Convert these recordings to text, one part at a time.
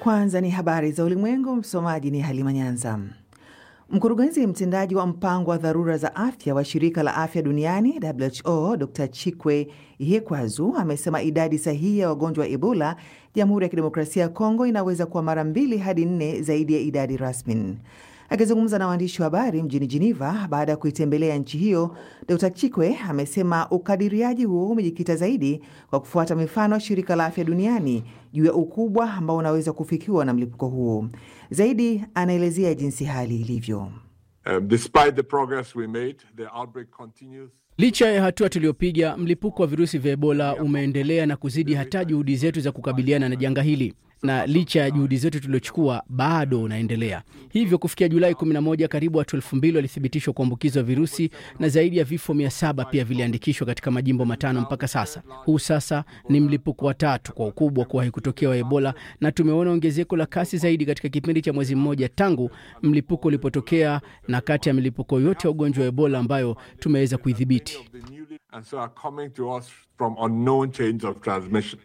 Kwanza ni habari za ulimwengu. Msomaji ni Halima Nyanza. Mkurugenzi mtendaji wa mpango wa dharura za afya wa shirika la afya duniani WHO Dr Chikwe Ihekwazu amesema idadi sahihi ya wagonjwa wa Ebola Jamhuri ya Kidemokrasia ya Kongo inaweza kuwa mara mbili hadi nne zaidi ya idadi rasmi. Akizungumza na waandishi wa habari mjini Geneva baada ya kuitembelea nchi hiyo, Dr Chikwe amesema ukadiriaji huo umejikita zaidi kwa kufuata mifano ya shirika la afya duniani juu ya ukubwa ambao unaweza kufikiwa na mlipuko huo. Zaidi anaelezea jinsi hali ilivyo. Um, despite the progress we made, the outbreak continues. Licha ya hatua tuliyopiga, mlipuko wa virusi vya Ebola umeendelea na kuzidi hata juhudi zetu za kukabiliana na janga hili na licha ya juhudi zetu tuliochukua bado unaendelea. Hivyo kufikia Julai 11 karibu watu elfu mbili walithibitishwa kuambukizwa virusi na zaidi ya vifo mia saba pia viliandikishwa katika majimbo matano mpaka sasa. Huu sasa ni mlipuko wa tatu kwa ukubwa kuwahi kutokea wa Ebola, na tumeona ongezeko la kasi zaidi katika kipindi cha mwezi mmoja tangu mlipuko ulipotokea, na kati ya milipuko yote ya ugonjwa wa Ebola ambayo tumeweza kuidhibiti. And so are coming to us from unknown chains of transmission.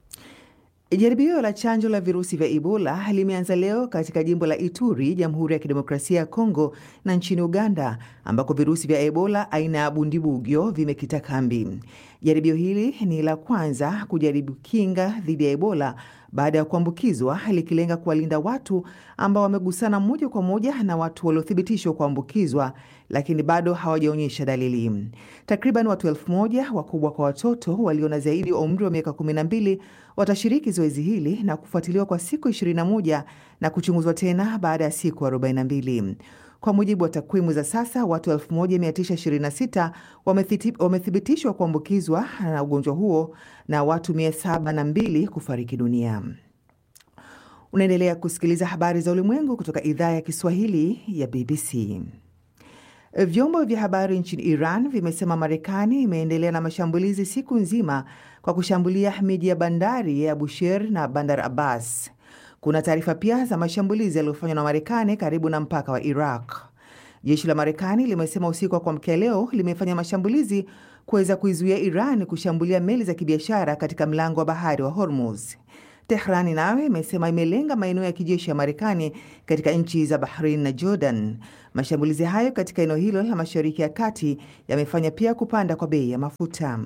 Jaribio la chanjo la virusi vya Ebola limeanza leo katika jimbo la Ituri, Jamhuri ya Kidemokrasia ya Kongo na nchini Uganda, ambako virusi vya Ebola aina ya bundibugyo vimekita kambi. Jaribio hili ni la kwanza kujaribu kinga dhidi ya Ebola baada ya kuambukizwa, likilenga kuwalinda watu ambao wamegusana moja kwa moja na watu waliothibitishwa kuambukizwa lakini bado hawajaonyesha dalili. Takriban watu elfu moja wakubwa kwa watoto walio na zaidi ya umri wa miaka 12 watashiriki zoezi hili na kufuatiliwa kwa siku 21 na kuchunguzwa tena baada ya siku 42. Kwa mujibu wa takwimu za sasa, watu 1926 wamethibitishwa kuambukizwa na ugonjwa huo na watu 702 kufariki dunia. Unaendelea kusikiliza habari za ulimwengu kutoka idhaa ya Kiswahili ya BBC. Vyombo vya habari nchini Iran vimesema Marekani imeendelea na mashambulizi siku nzima kwa kushambulia miji ya bandari ya Bushehr na Bandar Abbas. Kuna taarifa pia za mashambulizi yaliyofanywa na Marekani karibu na mpaka wa Iraq. Jeshi la Marekani limesema usiku wa kuamkia leo limefanya mashambulizi kuweza kuizuia Iran kushambulia meli za kibiashara katika mlango wa bahari wa Hormuz. Tehrani nayo imesema imelenga maeneo ya kijeshi ya Marekani katika nchi za Bahrain na Jordan. Mashambulizi hayo katika eneo hilo la Mashariki ya Kati yamefanya pia kupanda kwa bei ya mafuta.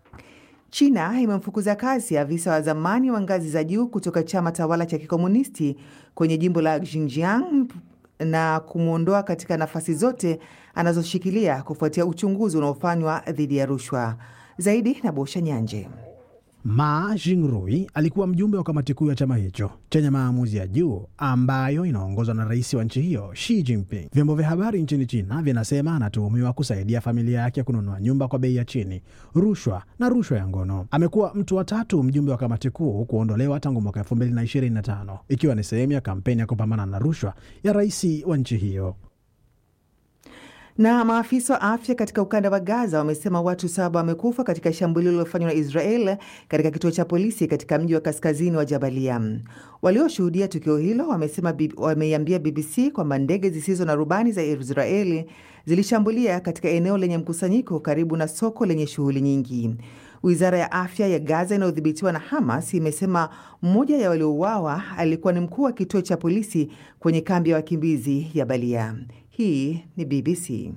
China imemfukuza kazi afisa wa zamani wa ngazi za juu kutoka chama tawala cha kikomunisti kwenye jimbo la Xinjiang na kumwondoa katika nafasi zote anazoshikilia kufuatia uchunguzi unaofanywa dhidi ya rushwa. Zaidi na Bosha Nyanje. Ma Jingrui alikuwa mjumbe wa kamati kuu ya chama hicho chenye maamuzi ya juu ambayo inaongozwa na rais wa nchi hiyo Xi Jinping. Vyombo vya habari nchini China vinasema anatuhumiwa kusaidia familia yake kununua nyumba kwa bei ya chini, rushwa na rushwa ya ngono. Amekuwa mtu wa tatu mjumbe wa kamati kuu kuondolewa tangu mwaka 2025 ikiwa ni sehemu ya kampeni ya kupambana na rushwa ya rais wa nchi hiyo. Na maafisa wa afya katika ukanda wa Gaza wamesema watu saba wamekufa katika shambulio lililofanywa na Israel katika kituo cha polisi katika mji wa kaskazini wa Jabalia. Walioshuhudia tukio hilo wamesema wameiambia BBC kwamba ndege zisizo na rubani za Israeli zilishambulia katika eneo lenye mkusanyiko karibu na soko lenye shughuli nyingi. Wizara ya afya ya Gaza inayodhibitiwa na Hamas imesema mmoja ya waliouawa alikuwa ni mkuu wa kituo cha polisi kwenye kambi ya wakimbizi ya Balia. Hii ni BBC.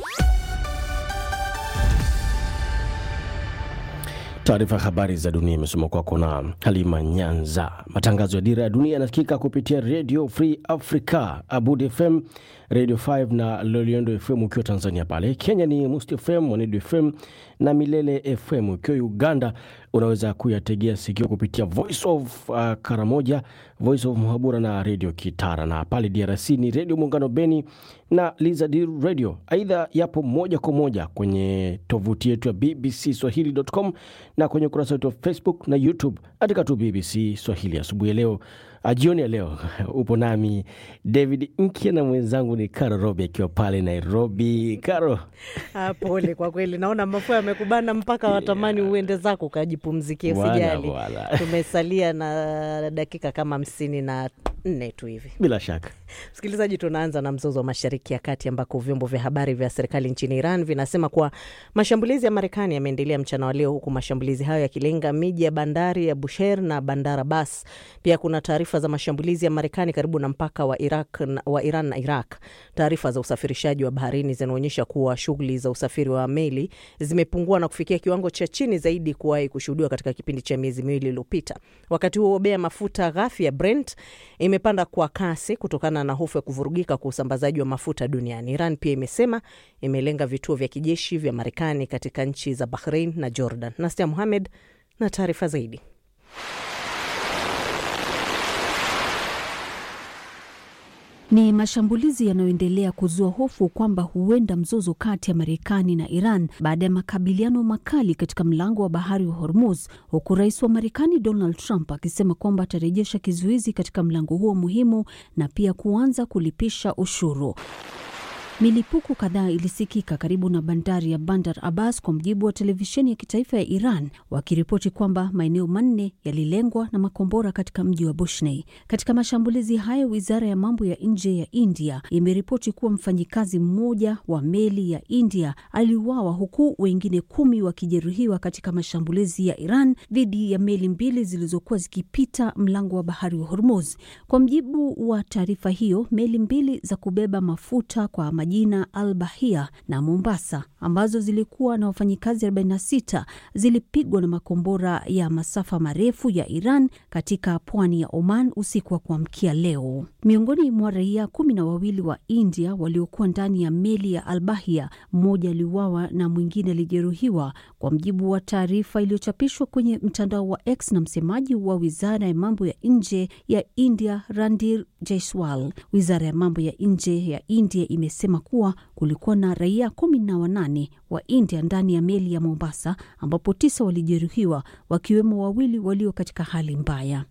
Taarifa ya habari za dunia imesoma kwako na Halima Nyanza. Matangazo ya Dira ya Dunia yanasikika kupitia Radio Free Africa, Abud FM, Radio 5 na Loliondo FM ukiwa Tanzania. Pale Kenya ni Must FM, Mwanedu FM na Milele FM. Ukiwa Uganda unaweza kuyategea sikio kupitia Voice of uh, Karamoja, Voice of Muhabura na Radio Kitara, na pale DRC ni Radio Muungano Beni na Lizard Radio. Aidha yapo moja kwa moja kwenye tovuti yetu ya BBC Swahili.com na kwenye ukurasa wetu wa Facebook na YouTube katika tu BBC Swahili. Asubuhi ya leo jioni ya leo upo nami David Nkia na mwenzangu ni Karo Robi akiwa pale Nairobi. Karo, Ah, pole kwa kweli, naona mafua yamekubana mpaka watamani uende zako ukajipumzikie. Bwana, Sijali, bwana. tumesalia na dakika kama hamsini na nne tu hivi. Bila shaka Msikilizaji, tunaanza na mzozo wa Mashariki ya Kati ambako vyombo vya habari vya serikali nchini Iran vinasema kuwa mashambulizi ya Marekani yameendelea mchana wa leo, huku mashambulizi hayo yakilenga miji ya bandari ya Bushehr na Bandar Abbas. Pia kuna taarifa za mashambulizi ya Marekani karibu na mpaka wa, Iraq, wa Iran na Iraq. Taarifa za usafirishaji wa baharini zinaonyesha kuwa shughuli za usafiri wa meli zimepungua na kufikia kiwango cha chini zaidi kuwahi kushuhudiwa katika kipindi cha miezi miwili iliyopita. Wakati huo bei ya mafuta ghafi ya Brent imepanda kwa kasi kutokana na hofu ya kuvurugika kwa usambazaji wa mafuta duniani. Iran pia imesema imelenga vituo vya kijeshi vya Marekani katika nchi za Bahrain na Jordan. Nastia Muhamed na taarifa zaidi. Ni mashambulizi yanayoendelea kuzua hofu kwamba huenda mzozo kati ya Marekani na Iran baada ya makabiliano makali katika mlango wa bahari wa Hormuz, huku rais wa Marekani Donald Trump akisema kwamba atarejesha kizuizi katika mlango huo muhimu na pia kuanza kulipisha ushuru. Milipuko kadhaa ilisikika karibu na bandari ya Bandar Abbas, kwa mujibu wa televisheni ya kitaifa ya Iran, wakiripoti kwamba maeneo manne yalilengwa na makombora katika mji wa Bushney. Katika mashambulizi hayo, wizara ya mambo ya nje ya India imeripoti kuwa mfanyikazi mmoja wa meli ya India aliuawa huku wengine kumi wakijeruhiwa katika mashambulizi ya Iran dhidi ya meli mbili zilizokuwa zikipita mlango wa bahari wa Hormuz. Kwa mujibu wa taarifa hiyo, meli mbili za kubeba mafuta kwa majina Al Bahia na Mombasa ambazo zilikuwa na wafanyikazi 46 zilipigwa na makombora ya masafa marefu ya Iran katika pwani ya Oman usiku wa kuamkia leo. Miongoni mwa raia kumi na wawili wa India waliokuwa ndani ya meli ya Al Bahia, mmoja aliuawa na mwingine alijeruhiwa, kwa mujibu wa taarifa iliyochapishwa kwenye mtandao wa X na msemaji wa wizara ya mambo ya nje ya India Randir Jaiswal. Wizara ya mambo ya nje ya India imesema kuwa kulikuwa na raia kumi na wanane wa India ndani ya meli ya Mombasa, ambapo tisa walijeruhiwa, wakiwemo wawili walio katika hali mbaya.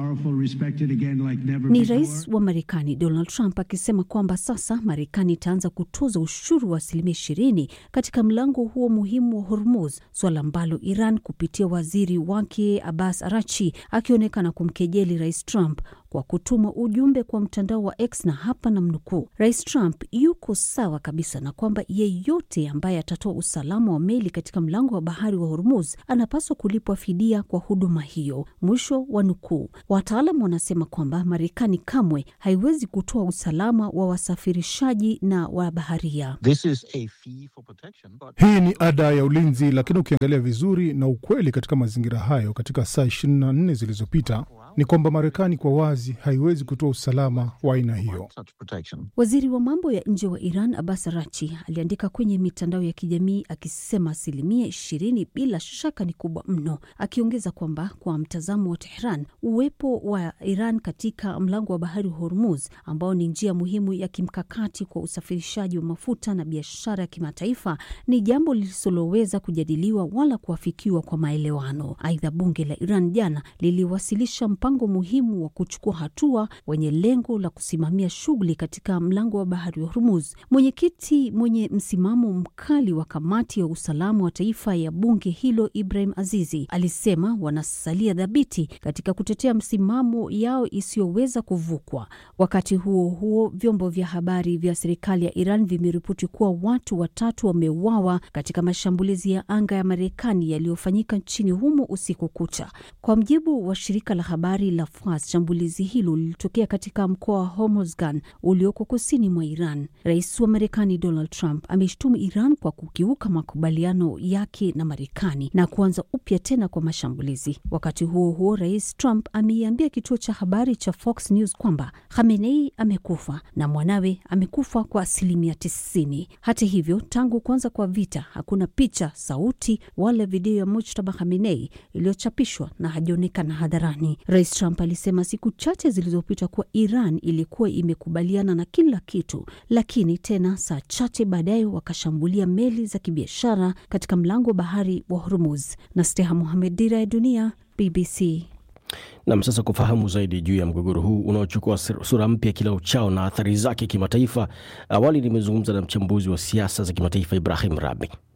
Ni rais wa Marekani Donald Trump akisema kwamba sasa Marekani itaanza kutoza ushuru wa asilimia ishirini katika mlango huo muhimu wa Hormuz, suala ambalo Iran kupitia waziri wake Abbas Arachi akionekana kumkejeli rais Trump kwa kutuma ujumbe kwa mtandao wa X na hapa na mnukuu, Rais Trump yuko sawa kabisa na kwamba yeyote ambaye atatoa usalama wa meli katika mlango wa bahari wa Hormuz anapaswa kulipwa fidia kwa huduma hiyo, mwisho wa nukuu. Wataalam wanasema kwamba Marekani kamwe haiwezi kutoa usalama wa wasafirishaji na wa baharia. This is a fee for protection, but... Hii ni ada ya ulinzi, lakini ukiangalia vizuri na ukweli katika mazingira hayo, katika saa 24 zilizopita ni kwamba Marekani kwa wazi haiwezi kutoa usalama wa aina hiyo. such protection. Waziri wa mambo ya nje wa Iran Abbas Arachi aliandika kwenye mitandao ya kijamii akisema asilimia ishirini bila shaka ni kubwa mno, akiongeza kwamba kwa mtazamo wa Tehran, uwepo wa Iran katika mlango wa bahari wa Hormuz ambao ni njia muhimu ya kimkakati kwa usafirishaji wa mafuta na biashara ya kimataifa ni jambo lisiloweza kujadiliwa wala kuafikiwa kwa maelewano. Aidha, bunge la Iran jana liliwasilisha mpango muhimu wa kuchukua hatua wenye lengo la kusimamia shughuli katika mlango wa bahari wa Hormuz. Mwenyekiti mwenye msimamo mkali wa kamati ya usalama wa taifa ya bunge hilo Ibrahim Azizi alisema wanasalia dhabiti katika kutetea msimamo yao isiyoweza kuvukwa. Wakati huo huo, vyombo vya habari vya serikali ya Iran vimeripoti kuwa watu watatu wameuawa katika mashambulizi ya anga ya Marekani yaliyofanyika nchini humo usiku kucha, kwa mjibu wa shirika la habari la Fars. Shambulizi hilo lilitokea katika mkoa wa Hormozgan ulioko kusini mwa Iran. Rais wa Marekani Donald Trump ameshtumu Iran kwa kukiuka makubaliano yake na Marekani na kuanza upya tena kwa mashambulizi. Wakati huo huo, Rais Trump ameiambia kituo cha habari cha Fox News kwamba Khamenei amekufa na mwanawe amekufa kwa asilimia tisini. Hata hivyo, tangu kuanza kwa vita hakuna picha, sauti wala video ya Mujtaba Khamenei iliyochapishwa na hajaonekana hadharani. Rais Trump alisema siku chache zilizopita kuwa Iran ilikuwa imekubaliana na kila kitu, lakini tena saa chache baadaye wakashambulia meli za kibiashara katika mlango wa bahari wa Hormuz. na Steha Mohamed, Dira ya Dunia, BBC. Nam, sasa kufahamu zaidi juu ya mgogoro huu unaochukua sura mpya kila uchao na athari zake kimataifa, awali nimezungumza na mchambuzi wa siasa za kimataifa Ibrahim Rabi.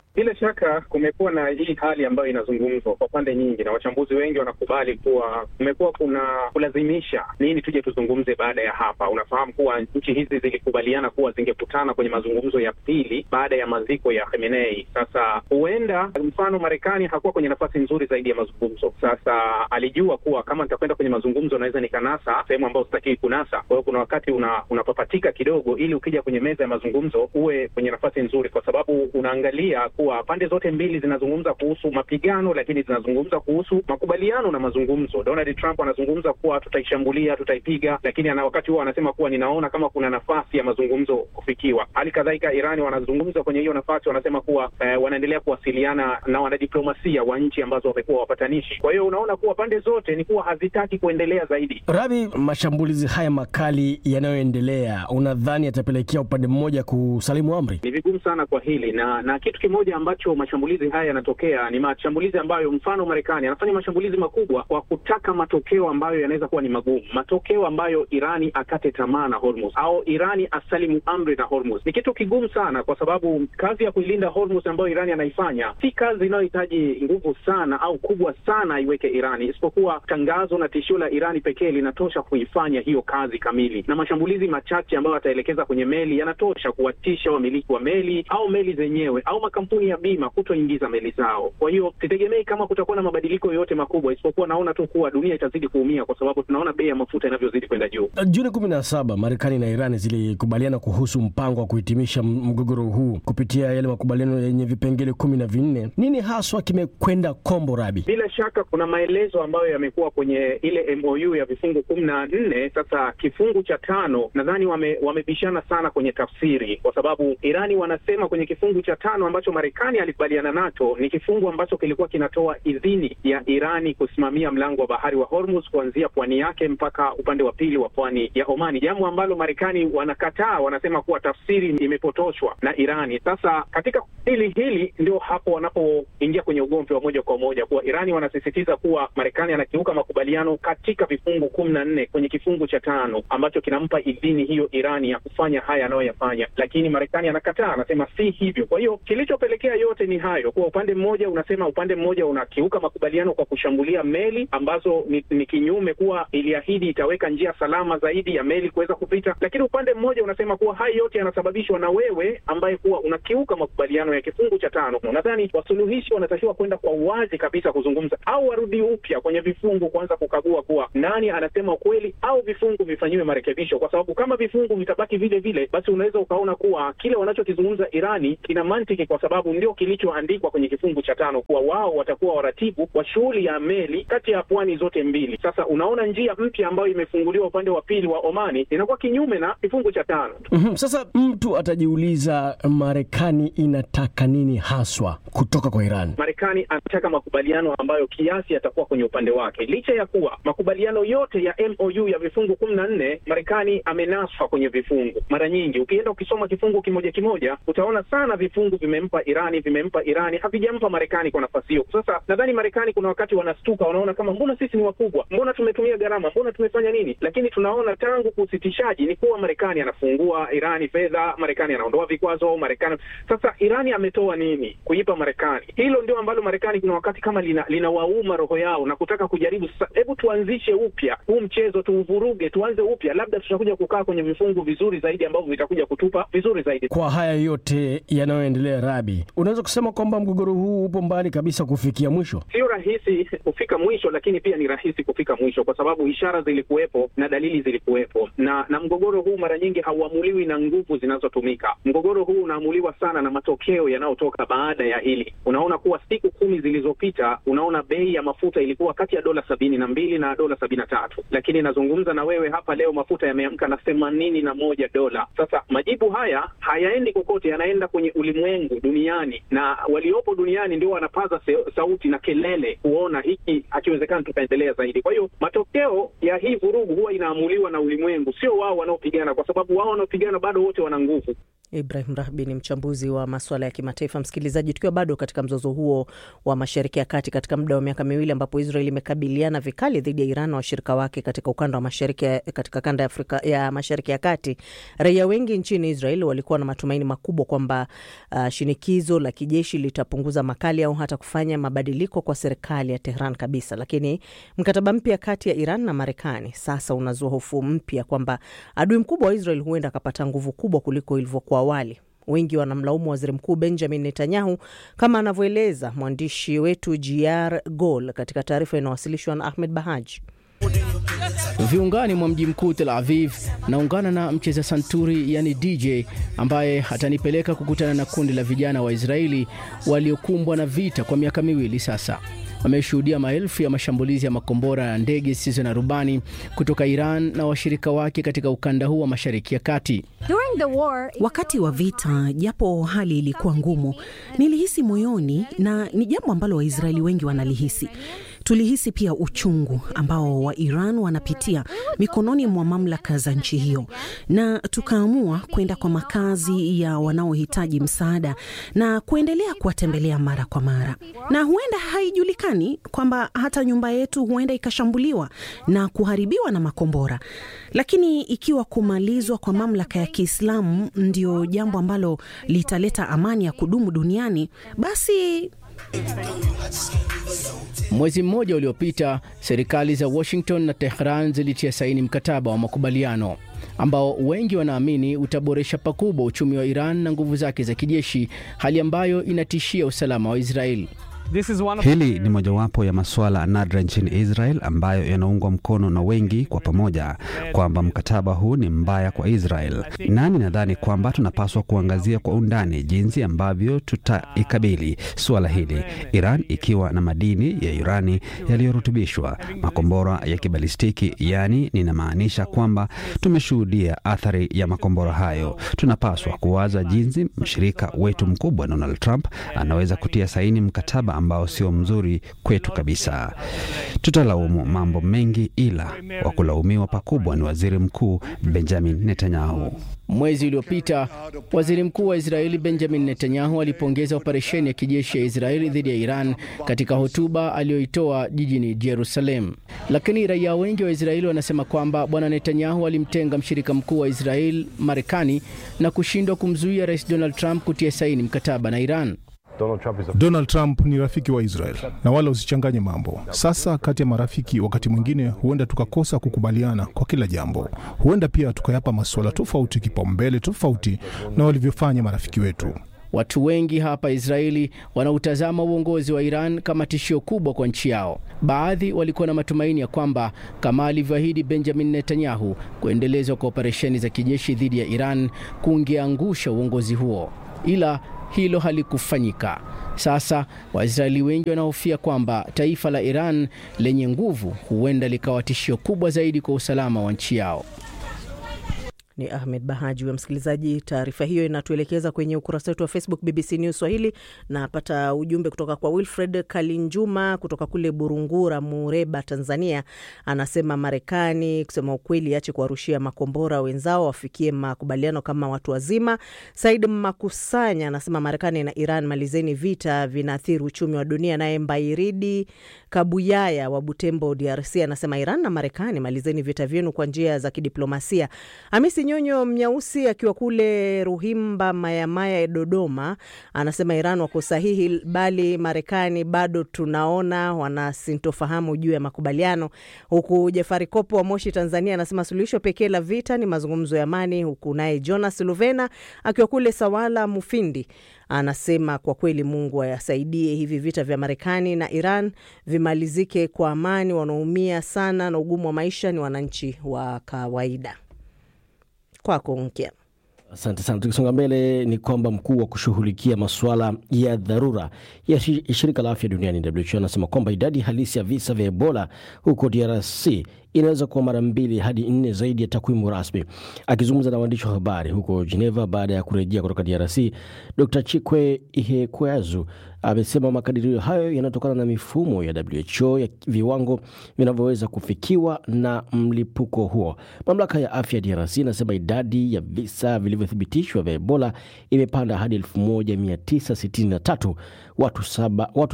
Bila shaka kumekuwa na hii hali ambayo inazungumzwa kwa pande nyingi, na wachambuzi wengi wanakubali kuwa kumekuwa kuna kulazimisha nini tuje tuzungumze baada ya hapa. Unafahamu kuwa nchi hizi zilikubaliana kuwa zingekutana kwenye mazungumzo ya pili baada ya maziko ya Khamenei. Sasa huenda mfano Marekani hakuwa kwenye nafasi nzuri zaidi ya mazungumzo. Sasa alijua kuwa kama nitakwenda kwenye mazungumzo naweza nikanasa sehemu ambayo sitakiwi kunasa. Kwa hiyo kuna wakati una, unapapatika kidogo, ili ukija kwenye meza ya mazungumzo uwe kwenye nafasi nzuri, kwa sababu unaangalia kuwa pande zote mbili zinazungumza kuhusu mapigano, lakini zinazungumza kuhusu makubaliano na mazungumzo. Donald Trump anazungumza kuwa tutaishambulia, tutaipiga, lakini ana wakati huo anasema kuwa ninaona kama kuna nafasi ya mazungumzo kufikiwa. Hali kadhalika Irani wanazungumza kwenye hiyo nafasi, wanasema kuwa eh, wanaendelea kuwasiliana na wanadiplomasia wa nchi ambazo wamekuwa wapatanishi. Kwa hiyo unaona kuwa pande zote ni kuwa hazitaki kuendelea zaidi. Rabi, mashambulizi haya makali yanayoendelea, unadhani yatapelekea upande mmoja kusalimu amri? Ni vigumu sana kwa hili na na kitu kimoja ambacho mashambulizi haya yanatokea ni mashambulizi ambayo, mfano Marekani anafanya mashambulizi makubwa kwa kutaka matokeo ambayo yanaweza kuwa ni magumu, matokeo ambayo Irani akate tamaa na Hormuz au Irani asalimu amri na Hormuz. Ni kitu kigumu sana, kwa sababu kazi ya kuilinda Hormuz ambayo Irani anaifanya si kazi inayohitaji nguvu sana au kubwa sana iweke Irani, isipokuwa tangazo na tishio la Irani pekee linatosha kuifanya hiyo kazi kamili, na mashambulizi machache ambayo ataelekeza kwenye meli yanatosha kuwatisha wamiliki wa meli au meli zenyewe au makampuni ya bima kutoingiza meli zao. Kwa hiyo sitegemei kama kutakuwa na mabadiliko yoyote makubwa, isipokuwa naona tu kuwa dunia itazidi kuumia, kwa sababu tunaona bei ya mafuta inavyozidi kwenda juu. Juni kumi na saba Marekani na Irani zilikubaliana kuhusu mpango wa kuhitimisha mgogoro huu kupitia yale makubaliano yenye vipengele kumi na vinne. Nini haswa kimekwenda kombo, Rabi? Bila shaka kuna maelezo ambayo yamekuwa kwenye ile MOU ya vifungu kumi na nne. Sasa kifungu cha tano nadhani wame, wamebishana sana kwenye tafsiri, kwa sababu Irani wanasema kwenye kifungu cha tano ambacho Marekani alikubaliana nacho ni kifungu ambacho kilikuwa kinatoa idhini ya Irani kusimamia mlango wa bahari wa Hormuz kuanzia pwani yake mpaka upande wa pili wa pwani ya Omani, jambo ambalo Marekani wanakataa, wanasema kuwa tafsiri imepotoshwa na Irani. Sasa katika hili hili ndio hapo wanapoingia kwenye ugomvi wa moja kwa moja, kuwa Irani wanasisitiza kuwa Marekani anakiuka makubaliano katika vifungu kumi na nne kwenye kifungu cha tano ambacho kinampa idhini hiyo Irani ya kufanya haya anayoyafanya, lakini Marekani anakataa, anasema si hivyo. Kwa hiyo kilichopelekea yote ni hayo, kuwa upande mmoja unasema, upande mmoja unakiuka makubaliano kwa kushambulia meli ambazo ni, ni kinyume, kuwa iliahidi itaweka njia salama zaidi ya meli kuweza kupita, lakini upande mmoja unasema kuwa haya yote yanasababishwa na wewe ambaye kuwa unakiuka makubaliano ya kifungu cha tano. Nadhani wasuluhishi wanatakiwa kwenda kwa uwazi kabisa kuzungumza, au warudi upya kwenye vifungu kuanza kukagua kuwa nani anasema ukweli, au vifungu vifanyiwe marekebisho, kwa sababu kama vifungu vitabaki vile vile, basi unaweza ukaona kuwa kile wanachokizungumza Irani kina mantiki, kwa sababu ndio kilichoandikwa kwenye kifungu cha tano kuwa wao watakuwa waratibu wa shughuli ya meli kati ya pwani zote mbili. Sasa unaona njia mpya ambayo imefunguliwa upande wa pili wa Omani inakuwa kinyume na kifungu cha tano. Mm-hmm. Sasa mtu atajiuliza Marekani inataka nini haswa kutoka kwa Iran? Marekani anataka makubaliano ambayo kiasi yatakuwa kwenye upande wake, licha ya kuwa makubaliano yote ya MOU ya vifungu kumi na nne Marekani amenaswa kwenye vifungu. Mara nyingi ukienda ukisoma kifungu kimoja kimoja, utaona sana vifungu vimempa Irani, vimempa Irani, havijampa Marekani kwa nafasi hiyo. Sasa nadhani Marekani kuna wakati wanastuka, wanaona kama mbona sisi ni wakubwa, mbona tumetumia gharama, mbona tumefanya nini? Lakini tunaona tangu kusitishaji ni kuwa Marekani anafungua Irani fedha, Marekani anaondoa vikwazo, Marekani sasa Irani ametoa nini kuipa Marekani? Hilo ndio ambalo Marekani kuna wakati kama lina linawauma roho yao na kutaka kujaribu sasa, hebu tuanzishe upya huu mchezo, tuuvuruge, tuanze upya, labda tutakuja kukaa kwenye vifungu vizuri zaidi ambavyo vitakuja kutupa vizuri zaidi. Kwa haya yote yanayoendelea, Rabi, unaweza kusema kwamba mgogoro huu upo mbali kabisa kufikia mwisho? Sio rahisi kufika mwisho, lakini pia ni rahisi kufika mwisho kwa sababu ishara zilikuwepo na dalili zilikuwepo, na na mgogoro huu mara nyingi hauamuliwi na nguvu zinazotumika. Mgogoro huu unaamuliwa sana na matokeo yanayotoka baada ya hili. Unaona kuwa siku kumi zilizopita, unaona bei ya mafuta ilikuwa kati ya dola sabini na mbili na dola sabini na tatu lakini nazungumza na wewe hapa leo mafuta yameamka na themanini na moja dola. Sasa majibu haya hayaendi kokote, yanaenda kwenye ulimwengu duniani, na waliopo duniani ndio wanapaza sauti na kelele kuona hiki hakiwezekani tukaendelea zaidi. Kwa hiyo matokeo ya hii vurugu huwa inaamuliwa na ulimwengu, sio wao wanaopigana, kwa sababu wao wanaopigana bado wote wana nguvu. Ibrahim Rahbi ni mchambuzi wa maswala ya kimataifa. Msikilizaji, tukiwa bado katika mzozo huo wa Mashariki ya Kati katika muda wa miaka miwili ambapo Israel imekabiliana vikali dhidi ya Iran na washirika wake katika ukanda wa mashariki katika kanda ya Afrika ya Mashariki ya Kati, raia wengi nchini Israel walikuwa na matumaini makubwa kwamba uh, shinikizo la kijeshi litapunguza makali au hata kufanya mabadiliko kwa serikali ya Tehran kabisa, lakini mkataba mpya kati ya Iran na Marekani sasa unazua hofu mpya kwamba adui mkubwa wa Israel huenda akapata nguvu kubwa kuliko ilivyokuwa awali. Wengi wanamlaumu waziri mkuu Benjamin Netanyahu, kama anavyoeleza mwandishi wetu Jiar Gol katika taarifa inayowasilishwa na Ahmed Bahaji. Viungani mwa mji mkuu Tel Aviv, naungana na mcheza santuri yani DJ ambaye atanipeleka kukutana na kundi la vijana wa Israeli waliokumbwa na vita kwa miaka miwili sasa. Wameshuhudia maelfu ya mashambulizi ya makombora ya ndege zisizo na rubani kutoka Iran na washirika wake katika ukanda huu wa Mashariki ya Kati. Wakati wa vita, japo hali ilikuwa ngumu, nilihisi moyoni, na ni jambo ambalo Waisraeli wengi wanalihisi. Tulihisi pia uchungu ambao wa Iran wanapitia mikononi mwa mamlaka za nchi hiyo, na tukaamua kwenda kwa makazi ya wanaohitaji msaada na kuendelea kuwatembelea mara kwa mara. Na huenda haijulikani kwamba hata nyumba yetu huenda ikashambuliwa na kuharibiwa na makombora, lakini ikiwa kumalizwa kwa mamlaka ya Kiislamu ndio jambo ambalo litaleta amani ya kudumu duniani, basi Mwezi mmoja uliopita, serikali za Washington na Tehran zilitia saini mkataba wa makubaliano ambao wengi wanaamini utaboresha pakubwa uchumi wa Iran na nguvu zake za kijeshi, hali ambayo inatishia usalama wa Israeli. Hili ni mojawapo ya masuala nadra nchini Israel ambayo yanaungwa mkono na wengi kwa pamoja kwamba mkataba huu ni mbaya kwa Israel, nani nadhani kwamba tunapaswa kuangazia kwa undani jinsi ambavyo tutaikabili suala hili, Iran ikiwa na madini ya urani yaliyorutubishwa, makombora ya kibalistiki. Yaani, ninamaanisha kwamba tumeshuhudia athari ya makombora hayo. Tunapaswa kuwaza jinsi mshirika wetu mkubwa Donald Trump anaweza kutia saini mkataba ambao sio mzuri kwetu kabisa. Tutalaumu mambo mengi, ila wa kulaumiwa pakubwa ni waziri mkuu Benjamin Netanyahu. Mwezi uliopita waziri mkuu wa Israeli Benjamin Netanyahu alipongeza operesheni ya kijeshi ya Israeli dhidi ya Iran katika hotuba aliyoitoa jijini Jerusalem, lakini raia wengi wa Israeli wanasema kwamba bwana Netanyahu alimtenga mshirika mkuu wa Israeli, Marekani, na kushindwa kumzuia rais Donald Trump kutia saini mkataba na Iran. Donald Trump, a... Donald Trump ni rafiki wa Israel na wala usichanganye mambo. Sasa kati ya marafiki, wakati mwingine huenda tukakosa kukubaliana kwa kila jambo, huenda pia tukayapa masuala tofauti kipaumbele tofauti na walivyofanya marafiki wetu. Watu wengi hapa Israeli wanautazama uongozi wa Iran kama tishio kubwa kwa nchi yao. Baadhi walikuwa na matumaini ya kwamba kama alivyoahidi Benjamin Netanyahu, kuendelezwa kwa operesheni za kijeshi dhidi ya Iran kungeangusha uongozi huo, ila hilo halikufanyika. Sasa Waisraeli wengi wanahofia kwamba taifa la Iran lenye nguvu huenda likawa tishio kubwa zaidi kwa usalama wa nchi yao. Ni Ahmed Bahaji wa msikilizaji. Taarifa hiyo inatuelekeza kwenye ukurasa wetu wa Facebook BBC News Swahili. Napata ujumbe kutoka kwa Wilfred Kalinjuma kutoka kule Burungura, Mureba, Tanzania. Anasema Marekani kusema ukweli ache kuwarushia makombora wenzao, wafikie makubaliano kama watu wazima. Said Makusanya anasema Marekani na Iran malizeni vita, vinaathiri uchumi wa dunia. Naye Mbairidi Kabuyaya wa Butembo, DRC anasema Iran na Marekani malizeni vita vyenu kwa njia za kidiplomasia. Hamisi Nyonyo Mnyausi akiwa kule Ruhimba Mayamaya Dodoma anasema Iran wako sahihi, bali Marekani bado tunaona wanasintofahamu juu ya makubaliano. Huku Jafari Kopo wa Moshi Tanzania anasema suluhisho pekee la vita ni mazungumzo ya amani. Huku naye Jonas Luvena akiwa kule Sawala Mufindi anasema kwa kweli Mungu ayasaidie hivi vita vya Marekani na Iran vimalizike kwa amani. Wanaumia sana na ugumu wa maisha ni wananchi wa kawaida. Kwako Nkya. Asante sana. Tukisonga mbele ni kwamba mkuu wa kushughulikia masuala ya dharura ya shirika la afya duniani WHO anasema kwamba idadi halisi ya visa vya Ebola huko DRC inaweza kuwa mara mbili hadi nne zaidi ya takwimu rasmi. Akizungumza na waandishi wa habari huko Geneva baada ya kurejea kutoka DRC, Dr Chikwe Ihekweazu amesema makadirio hayo yanatokana na mifumo ya WHO ya viwango vinavyoweza kufikiwa na mlipuko huo. Mamlaka ya afya ya DRC inasema idadi ya visa vilivyothibitishwa vya Ebola imepanda hadi 1963 watu saba, watu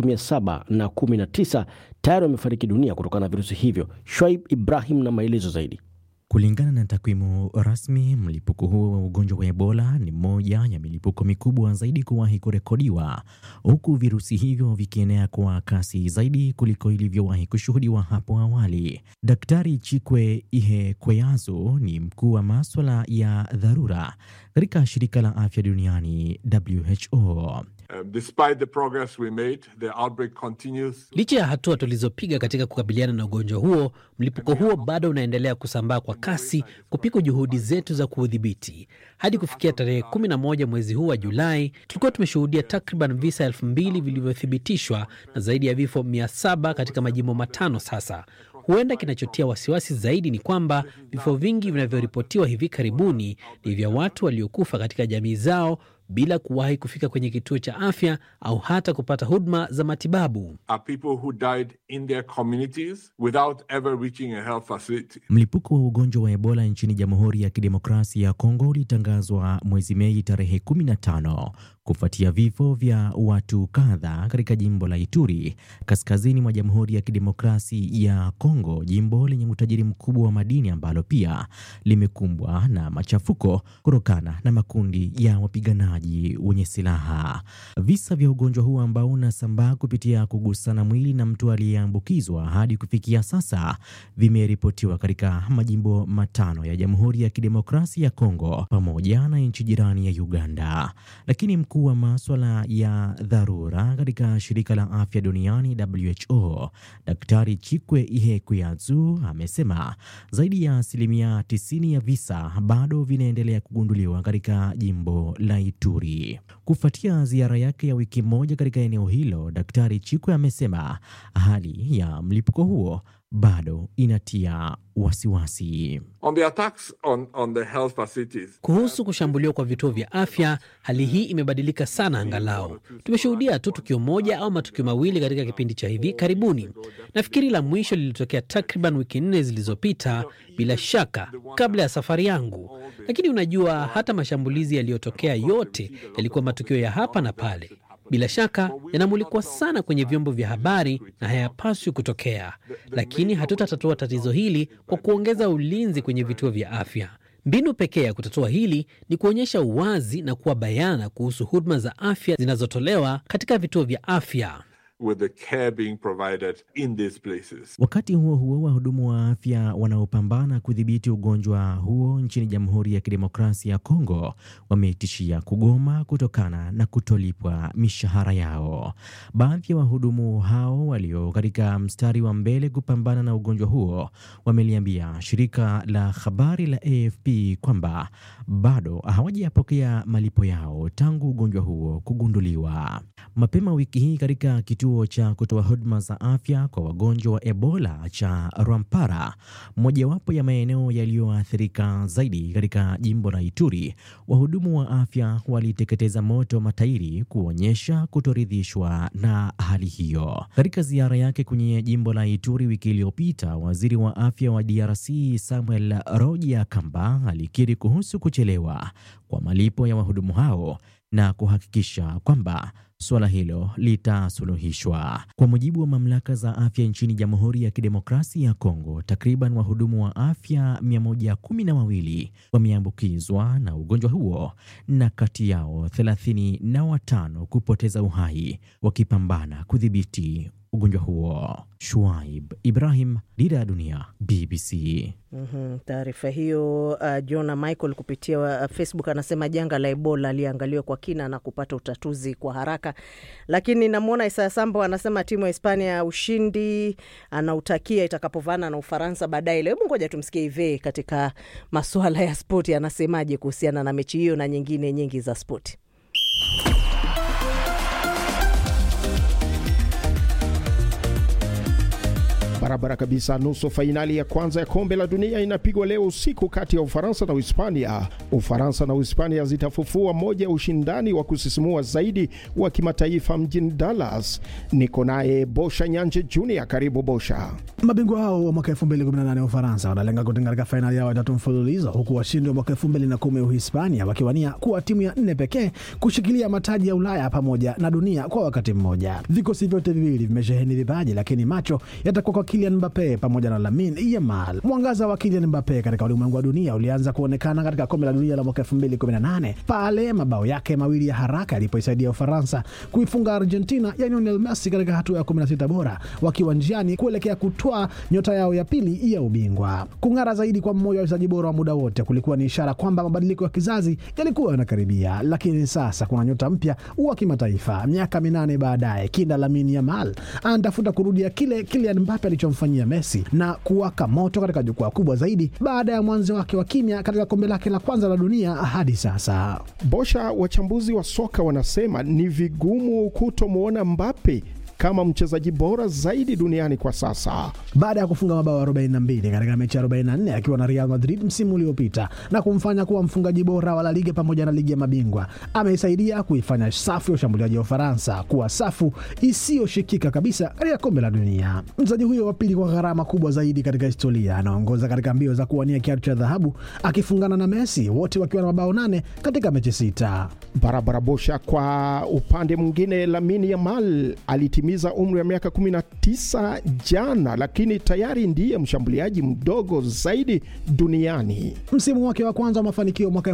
719 tayari wamefariki dunia kutokana na virusi hivyo. Shwaib Ibrahim na maelezo zaidi. Kulingana na takwimu rasmi, mlipuko huo wa ugonjwa wa Ebola ni moja ya milipuko mikubwa zaidi kuwahi kurekodiwa, huku virusi hivyo vikienea kwa kasi zaidi kuliko ilivyowahi kushuhudiwa hapo awali. Daktari Chikwe Ihekweazu ni mkuu wa maswala ya dharura katika shirika la afya duniani WHO. Um, despite the progress we made, the outbreak continues. Licha ya hatua tulizopiga katika kukabiliana na ugonjwa huo, mlipuko huo bado unaendelea kusambaa kwa kasi kupika juhudi zetu za kuudhibiti. Hadi kufikia tarehe kumi na moja mwezi huu wa Julai, tulikuwa tumeshuhudia takriban visa elfu mbili vilivyothibitishwa na zaidi ya vifo mia saba katika majimbo matano sasa. Huenda kinachotia wasiwasi zaidi ni kwamba vifo vingi vinavyoripotiwa hivi karibuni ni vya watu waliokufa katika jamii zao bila kuwahi kufika kwenye kituo cha afya au hata kupata huduma za matibabu. Are people who died in their communities without ever reaching a health facility. Mlipuko wa ugonjwa wa Ebola nchini Jamhuri ya Kidemokrasia ya Kongo ulitangazwa mwezi Mei tarehe 15 kufuatia vifo vya watu kadhaa katika jimbo la Ituri kaskazini mwa Jamhuri ya Kidemokrasi ya Kongo, jimbo lenye utajiri mkubwa wa madini ambalo pia limekumbwa na machafuko kutokana na makundi ya wapiganaji wenye silaha. Visa vya ugonjwa huu ambao unasambaa kupitia kugusana mwili na mtu aliyeambukizwa hadi kufikia sasa vimeripotiwa katika majimbo matano ya Jamhuri ya Kidemokrasia ya Kongo pamoja na nchi jirani ya Uganda, lakini mkuu wa maswala ya dharura katika shirika la afya duniani WHO, Daktari Chikwe Ihekweazu amesema zaidi ya asilimia 90 ya visa bado vinaendelea kugunduliwa katika jimbo la Ituri. Kufuatia ziara yake ya wiki moja katika eneo hilo, Daktari Chikwe amesema hali ya mlipuko huo bado inatia wasiwasi. On the attacks on, on the health facilities. Kuhusu kushambuliwa kwa vituo vya afya, hali hii imebadilika sana. Angalau tumeshuhudia tu tukio moja au matukio mawili katika kipindi cha hivi karibuni. Nafikiri la mwisho lilitokea takriban wiki nne zilizopita, bila shaka kabla ya safari yangu. Lakini unajua, hata mashambulizi yaliyotokea yote yalikuwa matukio ya hapa na pale bila shaka yanamulikwa sana kwenye vyombo vya habari na hayapaswi kutokea, lakini hatutatatua tatizo hili kwa kuongeza ulinzi kwenye vituo vya afya. Mbinu pekee ya kutatua hili ni kuonyesha uwazi na kuwa bayana kuhusu huduma za afya zinazotolewa katika vituo vya afya. with the care being provided in these places. Wakati huo huo, wahudumu wa afya wanaopambana kudhibiti ugonjwa huo nchini Jamhuri ya Kidemokrasia ya Kongo wametishia kugoma kutokana na kutolipwa mishahara yao. Baadhi ya wahudumu hao walio katika mstari wa mbele kupambana na ugonjwa huo wameliambia shirika la habari la AFP kwamba bado hawajapokea malipo yao tangu ugonjwa huo kugunduliwa. Mapema wiki hii katika kituo cha kutoa huduma za afya kwa wagonjwa wa Ebola cha Rwampara, mojawapo ya maeneo yaliyoathirika zaidi katika jimbo la Ituri, wahudumu wa afya waliteketeza moto matairi kuonyesha kutoridhishwa na hali hiyo. Katika ziara yake kwenye jimbo la Ituri wiki iliyopita, waziri wa afya wa DRC Samuel Roja Kamba alikiri kuhusu kuchelewa kwa malipo ya wahudumu hao na kuhakikisha kwamba suala hilo litasuluhishwa. Kwa mujibu wa mamlaka za afya nchini Jamhuri ya Kidemokrasia ya Kongo, takriban wahudumu wa afya mia moja kumi na wawili wameambukizwa na ugonjwa huo na kati yao thelathini na watano kupoteza uhai wakipambana kudhibiti ugonjwa huo. Shuaib Ibrahim, Dira ya Dunia, BBC. Mm-hmm. Taarifa hiyo uh, Jona Michael kupitia uh, Facebook anasema janga la Ebola liangaliwe kwa kina na kupata utatuzi kwa haraka. Lakini namwona Isaya Sambo anasema timu ya Hispania ushindi anautakia itakapovana na Ufaransa baadaye leo. Hebu ngoja tumsikie Ive katika masuala ya spoti anasemaje kuhusiana na mechi hiyo na nyingine nyingi za spoti. Barabara kabisa. Nusu fainali ya kwanza ya kombe la dunia inapigwa leo usiku kati ya Ufaransa na Uhispania. Ufaransa na Uhispania zitafufua moja ya ushindani wa kusisimua zaidi wa kimataifa mjini Dallas. Niko naye Bosha Nyanje Junior. Karibu Bosha. Mabingwa hao wa mwaka 2018 wa Ufaransa wanalenga kutinga katika fainali yao ya tatu mfululizo, huku washindi wa mwaka 2010 Uhispania wakiwania kuwa timu ya nne pekee kushikilia mataji ya Ulaya pamoja na dunia kwa wakati mmoja. Vikosi vyote viwili vimesheheni vipaji, lakini macho yatakuwa kwa Kylian Mbappe pamoja na Lamine Yamal. Mwangaza wa Kylian Mbappe katika ulimwengu wa dunia ulianza kuonekana katika kombe la dunia la mwaka 2018 pale mabao yake mawili ya haraka yalipoisaidia Ufaransa kuifunga Argentina ya Lionel Messi katika hatua ya 16 bora, wakiwa njiani kuelekea kutwaa nyota yao ya pili ya ubingwa. Kung'ara zaidi kwa mmoja wa wachezaji bora wa muda wote kulikuwa ni ishara kwamba mabadiliko ya kizazi yalikuwa yanakaribia, lakini sasa kuna nyota mpya wa kimataifa. Miaka minane baadaye, kinda Lamine Yamal anatafuta kurudia kile Kylian Mbappe alichomfanyia Messi na kuwaka moto katika jukwaa kubwa zaidi baada ya mwanzo wake wa kimya katika kombe lake la kwanza la dunia hadi sasa. Bosha, wachambuzi wa soka wanasema ni vigumu kutomwona Mbappe kama mchezaji bora zaidi duniani kwa sasa baada ya kufunga mabao 42 katika mechi 44 akiwa na Real Madrid msimu uliopita na kumfanya kuwa mfungaji bora wa La Liga pamoja na ligi ya mabingwa. Ameisaidia kuifanya safu ya ushambuliaji wa Ufaransa kuwa safu isiyoshikika kabisa katika kombe la dunia. Mchezaji huyo wa pili kwa gharama kubwa zaidi katika historia anaongoza katika mbio za kuwania kiatu cha dhahabu akifungana na Messi, wote wakiwa na mabao nane katika mechi sita. Barabara Bosha. Kwa upande mwingine, Lamine Yamal alitimiza umri wa miaka 19 jana, lakini tayari ndiye mshambuliaji mdogo zaidi duniani. Msimu wake wa kwanza wa mafanikio mwaka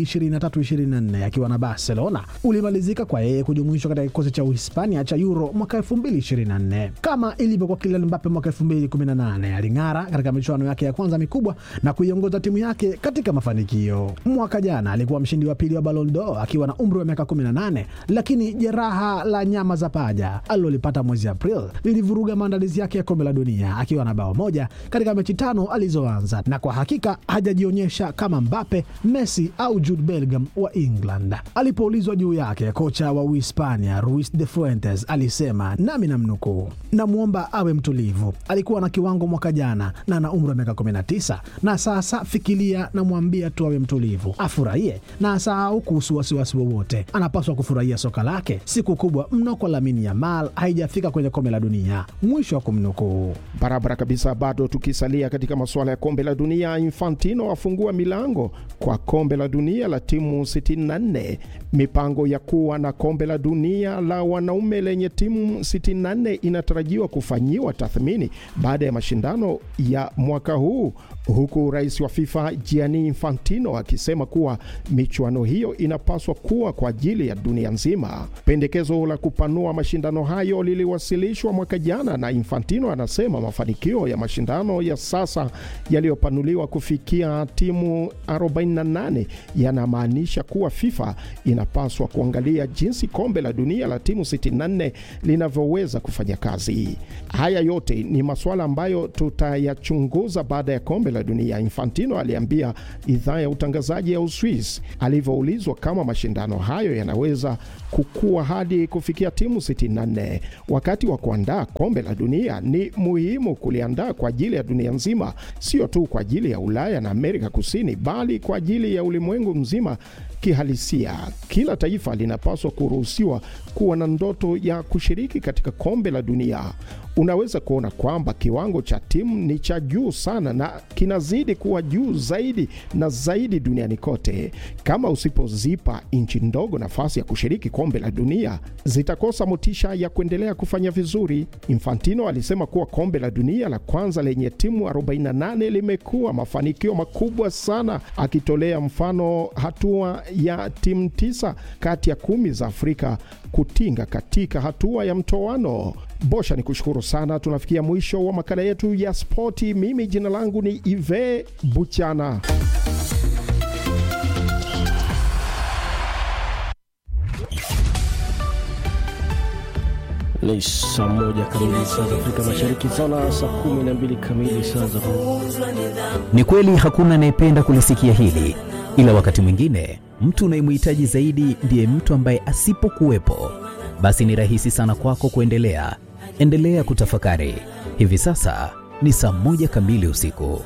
2023/24 akiwa na Barcelona ulimalizika kwa yeye kujumuishwa katika kikosi cha Uhispania cha Euro mwaka 2024. Kama ilivyo kwa Kylian Mbappe mwaka 2018, aling'ara katika michuano yake ya kwanza mikubwa na kuiongoza timu yake katika mafanikio. Mwaka jana alikuwa mshindi wa pili wa Ballon d'Or akiwa na umri wa miaka 18, lakini jeraha la nyama za paja alilolipata mwezi April lilivuruga maandalizi yake ya kombe la dunia akiwa na bao moja katika mechi tano alizoanza, na kwa hakika hajajionyesha kama Mbappe, Messi au Jude Bellingham wa England. Alipoulizwa juu yake, kocha wa Uhispania Luis de Fuentes alisema, nami namnukuu, namwomba awe mtulivu. Alikuwa na kiwango mwaka jana na ana umri wa miaka 19, na sasa fikiria, namwambia tu awe mtulivu, afurahie na asahau kuhusu wasiwasi wowote. Anapaswa kufurahia soka lake. Siku kubwa mno kwa Lamine Yamal haijafika kwenye kombe la dunia. Mwisho wa kumnukuu. Barabara kabisa. Bado tukisalia katika masuala ya kombe la dunia, Infantino afungua milango kwa kombe la dunia la timu 64. Mipango ya kuwa na kombe la dunia la wanaume lenye timu 64 inatarajiwa kufanyiwa tathmini baada ya mashindano ya mwaka huu, huku rais wa FIFA Gianni Infantino akisema kuwa michuano hiyo inapaswa kuwa kwa ajili ya dunia nzima. Pendekezo la kupanua mashindano hayo liliwasilishwa mwaka jana na Infantino anasema mafanikio ya mashindano ya sasa yaliyopanuliwa kufikia timu 48 yanamaanisha kuwa FIFA inapaswa kuangalia jinsi kombe la dunia la timu 64 linavyoweza kufanya kazi. Haya yote ni masuala ambayo tutayachunguza baada ya kombe la dunia, Infantino aliambia idhaa ya utangazaji ya Uswis alivyoulizwa kama mashindano hayo yanaweza kukua hadi kufikia timu 64. Wakati wa kuandaa kombe la dunia ni muhimu kuliandaa kwa ajili ya dunia nzima, sio tu kwa ajili ya Ulaya na Amerika Kusini, bali kwa ajili ya ulimwengu mzima kihalisia. Kila taifa linapaswa kuruhusiwa kuwa na ndoto ya kushiriki katika kombe la dunia. Unaweza kuona kwamba kiwango cha timu ni cha juu sana na kinazidi kuwa juu zaidi na zaidi duniani kote. Kama usipozipa nchi ndogo nafasi ya kushiriki kombe la dunia, zitakosa motisha ya kuendelea kufanya vizuri. Infantino alisema kuwa kombe la dunia la kwanza lenye timu 48 limekuwa mafanikio makubwa sana, akitolea mfano hatua ya timu tisa kati ya kumi za Afrika kutinga katika hatua ya mtoano. Bosha, ni kushukuru sana. Tunafikia mwisho wa makala yetu ya spoti. Mimi jina langu ni Ive Buchana. Ni saa moja kamili saa za Afrika Mashariki, sawa saa kumi na mbili kamili saa za Ni kweli hakuna anayependa kulisikia hili, ila wakati mwingine mtu unayemhitaji zaidi ndiye mtu ambaye asipokuwepo, basi ni rahisi sana kwako kuendelea. Endelea kutafakari. Hivi sasa ni saa moja kamili usiku.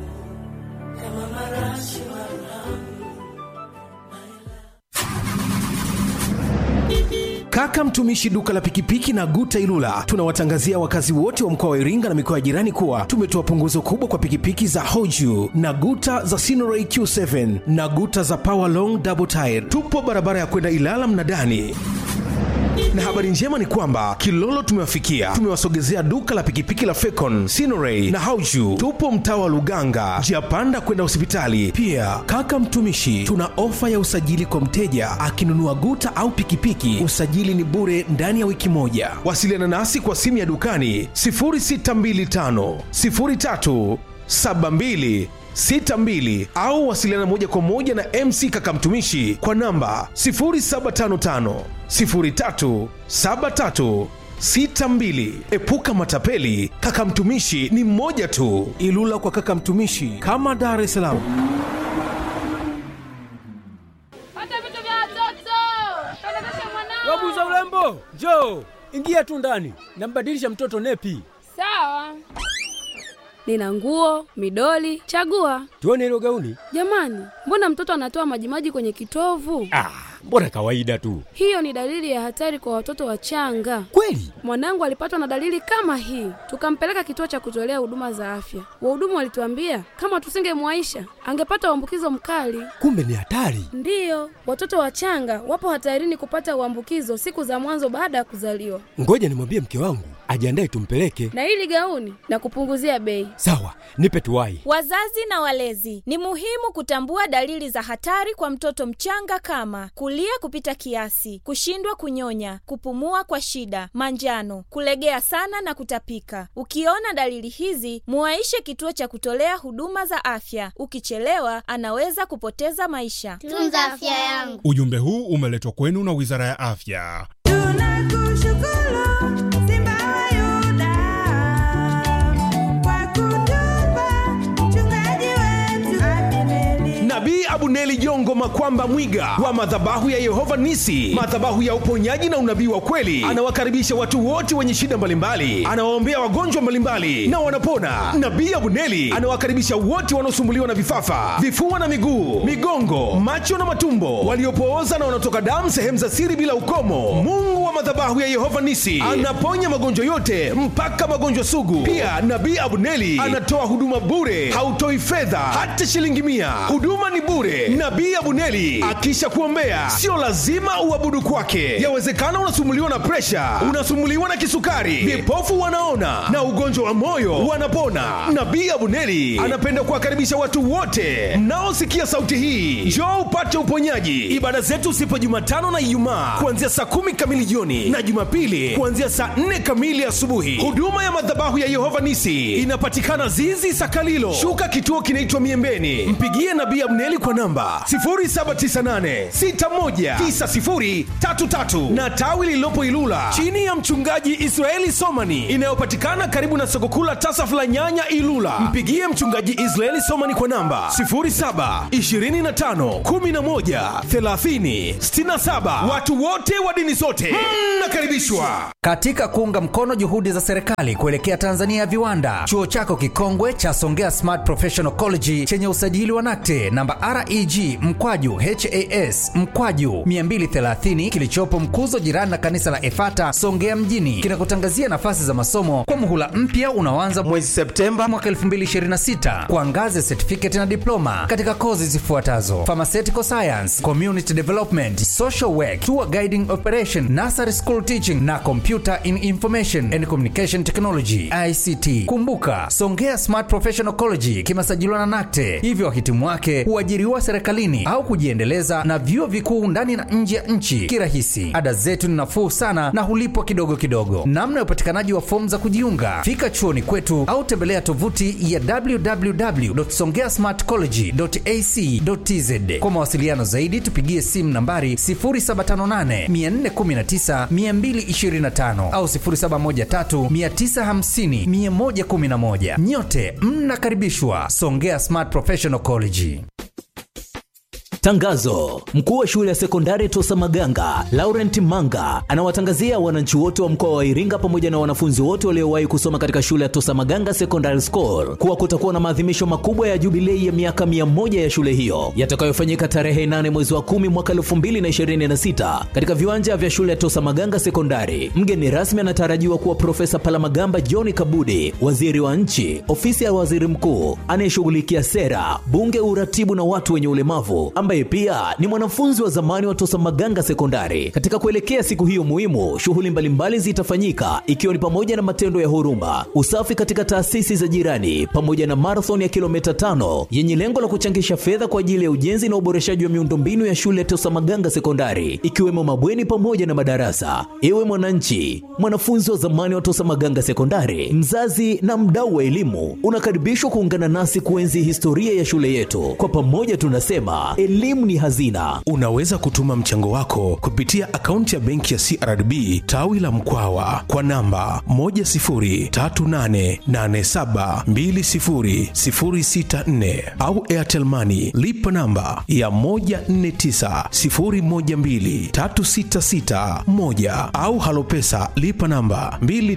Kaka mtumishi duka la pikipiki na Guta Ilula tunawatangazia wakazi wote wa mkoa wa Iringa na mikoa ya jirani kuwa tumetoa punguzo kubwa kwa pikipiki za Hoju na Guta za Sinoray Q7 na Guta za Power Long Double Tire. Tupo barabara ya kwenda Ilala Mnadani na habari njema ni kwamba Kilolo tumewafikia, tumewasogezea duka la pikipiki la Fecon, Sinoray na Hauju. Tupo mtaa wa Luganga, njia panda kwenda hospitali. Pia kaka mtumishi, tuna ofa ya usajili kwa mteja akinunua guta au pikipiki, usajili ni bure ndani ya wiki moja. Wasiliana nasi kwa simu ya dukani 0625 03 72 62 au wasiliana moja kwa moja na MC Kaka Mtumishi kwa namba 0755 03 73 62. Epuka matapeli, Kaka Mtumishi ni mmoja tu. Ilula kwa Kaka Mtumishi kama Dar es Salaam. Pata vitu vya watoto. Pelekesha mwanao. Wabuza urembo, njoo ingia tu ndani, nambadilisha mtoto nepi. Sawa. Nina nguo, midoli, chagua. Tuone hilo gauni. Jamani, mbona mtoto anatoa majimaji kwenye kitovu? Ah, mbona kawaida tu. Hiyo ni dalili ya hatari kwa watoto wachanga. Kweli? Mwanangu alipatwa na dalili kama hii, tukampeleka kituo cha kutolea huduma za afya. Wahudumu walituambia kama tusingemwaisha angepata uambukizo mkali. Kumbe ni hatari. Ndiyo, watoto wachanga wapo hatarini kupata uambukizo siku za mwanzo baada ya kuzaliwa. Ngoja nimwambie mke wangu ajiandae tumpeleke. Na hili gauni na kupunguzia bei. Sawa, nipe tuwai. Wazazi na walezi, ni muhimu kutambua dalili za hatari kwa mtoto mchanga kama kulia kupita kiasi, kushindwa kunyonya, kupumua kwa shida, manjano, kulegea sana na kutapika. Ukiona dalili hizi, muwaishe kituo cha kutolea huduma za afya. Ukichelewa, anaweza kupoteza maisha. Tunza afya yangu. Ujumbe huu umeletwa kwenu na Wizara ya Afya. Nabii Abuneli Jongo Makwamba Mwiga wa madhabahu ya Yehova Nisi, madhabahu ya uponyaji na unabii wa kweli, anawakaribisha watu wote wenye shida mbalimbali, anawaombea wagonjwa mbalimbali na wanapona. Nabii Abuneli anawakaribisha wote wanaosumbuliwa na vifafa, vifua na miguu, migongo, macho na matumbo, waliopooza na wanaotoka damu sehemu za siri bila ukomo. Mungu wa madhabahu ya Yehova Nisi anaponya magonjwa yote mpaka magonjwa sugu. Pia Nabii Abuneli anatoa huduma bure, hautoi fedha hata shilingi mia. Huduma ni bure. Nabii Abuneli akisha kuombea, sio lazima uabudu kwake. Yawezekana unasumuliwa na presha, unasumuliwa na kisukari, vipofu wanaona na ugonjwa wa moyo wanapona. Nabii Abuneli anapenda kuwakaribisha watu wote mnaosikia sauti hii, njoo upate uponyaji. Ibada zetu sipo Jumatano na Ijumaa kuanzia saa kumi kamili jioni na Jumapili kuanzia saa nne kamili asubuhi. Huduma ya madhabahu ya Yehova Nisi inapatikana Zizi Sakalilo, shuka kituo kinaitwa Miembeni. Mpigie Nabii Abneli kwa namba 0798619033 na tawi lililopo Ilula chini ya mchungaji Israeli Somani inayopatikana karibu na soko kuu la Tasaf la Nyanya Ilula. Mpigie mchungaji Israeli Somani kwa namba 0725113067. Watu wote wa dini zote mnakaribishwa. Katika kuunga mkono juhudi za serikali kuelekea Tanzania ya viwanda, chuo chako kikongwe cha Songea Smart Professional College chenye usajili wa NACTE namba REG mkwaju HAS mkwaju 230 kilichopo Mkuzo, jirani na kanisa la Efata Songea mjini, kinakutangazia nafasi za masomo kwa muhula mpya unaoanza mwezi Septemba mwaka 2026 kwa ngazi ya certificate na diploma katika kozi zifuatazo: pharmaceutical science, community development, social work, tour guiding operation, nursery school teaching na computer in information and communication technology ICT. Kumbuka, Songea Smart Professional College kimesajiliwa na NACTE, hivyo wahitimu wake huajiriwa serikalini au kujiendeleza na vyuo vikuu ndani na nje ya nchi kirahisi. Ada zetu ni nafuu sana na hulipwa kidogo kidogo. Namna ya upatikanaji wa fomu za kujiunga, fika chuoni kwetu au tembelea tovuti ya www.songeasmartcollege.ac.tz. Kwa mawasiliano zaidi, tupigie simu nambari 0758 419 225 au 0713 950 111. Nyote mnakaribishwa Songea Smart Professional College. Tangazo: mkuu wa shule ya sekondari Tosa Maganga Laurent Manga anawatangazia wananchi wote wa mkoa wa Iringa pamoja na wanafunzi wote waliowahi kusoma katika shule ya Tosa Maganga Secondary School kuwa kutakuwa na maadhimisho makubwa ya jubilei ya miaka mia moja ya shule hiyo yatakayofanyika tarehe 8 mwezi wa 10 mwaka 2026 katika viwanja vya shule ya Tosa Maganga Sekondari. Mgeni rasmi anatarajiwa kuwa Profesa Palamagamba John Kabudi, waziri wa nchi, ofisi ya waziri mkuu anayeshughulikia sera, bunge, uratibu na watu wenye ulemavu, ambaye pia ni mwanafunzi wa zamani wa Tosa Maganga Sekondari. Katika kuelekea siku hiyo muhimu, shughuli mbalimbali zitafanyika ikiwa ni pamoja na matendo ya huruma, usafi katika taasisi za jirani, pamoja na marathon ya kilomita tano yenye lengo la kuchangisha fedha kwa ajili ya ujenzi na uboreshaji wa miundombinu ya shule ya Tosa Maganga Sekondari, ikiwemo mabweni pamoja na madarasa. Ewe mwananchi, mwanafunzi wa zamani wa Tosa Maganga Sekondari, mzazi na mdau wa elimu, unakaribishwa kuungana nasi kuenzi historia ya shule yetu. Kwa pamoja tunasema elimu ni hazina. Unaweza kutuma mchango wako kupitia akaunti ya benki ya CRDB tawi la Mkwawa kwa namba 10388720064 au Airtel Money lipa namba ya 1490123661 au Halopesa lipa namba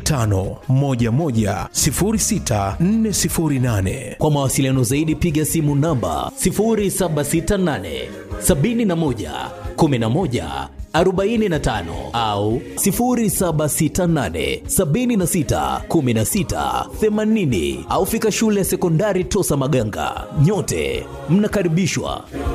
25110648. Kwa mawasiliano zaidi piga simu namba 0768 71 11 45 au 0768 76 16 80 au fika shule ya sekondari Tosa Maganga. Nyote mnakaribishwa.